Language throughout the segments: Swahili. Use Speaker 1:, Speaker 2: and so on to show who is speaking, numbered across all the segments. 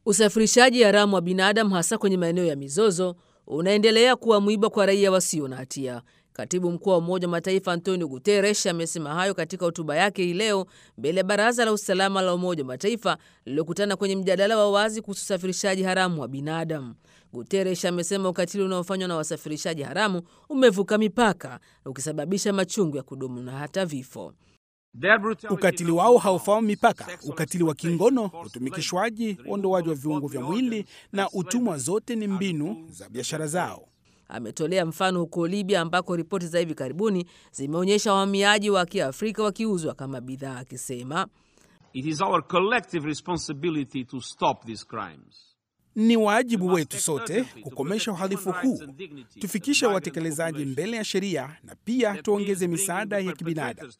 Speaker 1: Usafirishaji haramu wa binadamu hasa kwenye maeneo ya mizozo unaendelea kuwa mwiba kwa raia wasio na hatia. Katibu mkuu wa Umoja wa Mataifa Antonio Guterres amesema hayo katika hotuba yake hii leo mbele ya Baraza la Usalama la Umoja wa Mataifa lililokutana kwenye mjadala wa wazi kuhusu usafirishaji haramu wa binadamu. Guterres amesema ukatili unaofanywa na wasafirishaji haramu umevuka mipaka ukisababisha machungu ya kudumu na hata vifo.
Speaker 2: Ukatili wao haufahamu mipaka. Ukatili wa kingono, utumikishwaji, uondoaji wa viungo vya mwili na utumwa, zote ni mbinu za biashara zao.
Speaker 1: Ametolea mfano huko Libya ambako ripoti za hivi karibuni zimeonyesha wahamiaji wa Kiafrika wakiuzwa kama bidhaa, akisema
Speaker 3: It is our collective responsibility to stop these crimes.
Speaker 2: Ni wajibu wetu sote kukomesha uhalifu huu, tufikishe watekelezaji mbele ya sheria na pia tuongeze misaada ya kibinadamu.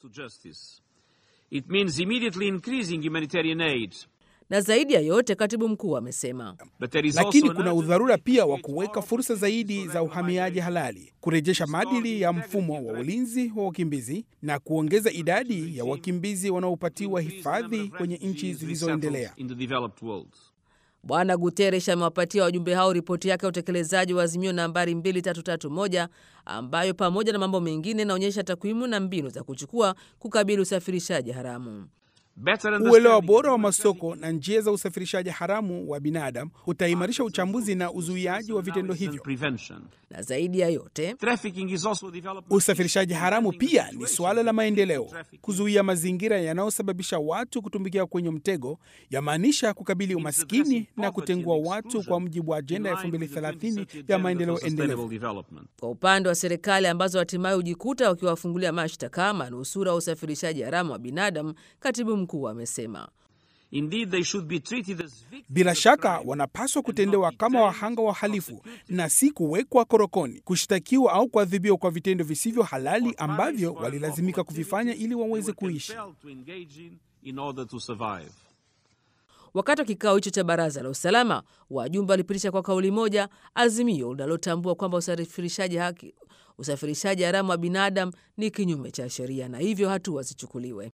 Speaker 3: It means immediately increasing humanitarian aid.
Speaker 1: Na zaidi ya yote, katibu mkuu amesema,
Speaker 3: But there is
Speaker 2: Lakini
Speaker 3: also
Speaker 2: kuna
Speaker 3: an
Speaker 2: udharura pia wa kuweka fursa zaidi za uhamiaji halali, kurejesha maadili ya mfumo wa ulinzi wa wakimbizi na kuongeza idadi ya wakimbizi wanaopatiwa hifadhi kwenye nchi zilizoendelea.
Speaker 3: in the developed world.
Speaker 1: Bwana Guterres amewapatia wajumbe hao ripoti yake ya utekelezaji wa azimio nambari 2331 ambayo pamoja na mambo mengine inaonyesha takwimu na mbinu za kuchukua kukabili usafirishaji haramu.
Speaker 3: Better
Speaker 2: Uelewa
Speaker 3: understanding
Speaker 2: bora wa masoko na njia za usafirishaji haramu wa binadamu utaimarisha uchambuzi na uzuiaji wa vitendo
Speaker 3: and
Speaker 2: hivyo.
Speaker 3: prevention.
Speaker 1: Na zaidi ya yote,
Speaker 3: Trafficking is also development.
Speaker 2: Usafirishaji haramu pia ni suala la maendeleo. Kuzuia mazingira yanayosababisha watu kutumbukia kwenye mtego yamaanisha kukabili umaskini na kutengua watu kwa mujibu wa ajenda ya 2030 ya maendeleo endelevu.
Speaker 3: development.
Speaker 1: kwa upande wa serikali ambazo hatimaye hujikuta wakiwafungulia mashtaka manusura wa usafirishaji haramu wa binadamu, katibu mkuu amesema
Speaker 3: Indeed, they should be treated as victims
Speaker 2: Bila
Speaker 3: of
Speaker 2: shaka
Speaker 3: crime
Speaker 2: wanapaswa
Speaker 3: and
Speaker 2: kutendewa
Speaker 3: not
Speaker 2: kama
Speaker 3: detained,
Speaker 2: wahanga wahalifu
Speaker 3: prosecuted,
Speaker 2: na si kuwekwa korokoni, kushtakiwa au kuadhibiwa kwa vitendo visivyo halali
Speaker 3: or
Speaker 2: ambavyo
Speaker 3: punished for
Speaker 2: walilazimika
Speaker 3: unlawful
Speaker 2: kuvifanya ili
Speaker 3: activities
Speaker 2: waweze
Speaker 3: they were
Speaker 2: kuishi.
Speaker 3: compelled to engage in in order to survive.
Speaker 1: Wakati wa kikao hicho cha baraza la usalama, wajumbe walipitisha kwa kauli moja azimio linalotambua kwamba usafirishaji haki usafirishaji haramu wa binadamu ni kinyume cha sheria na hivyo hatua zichukuliwe.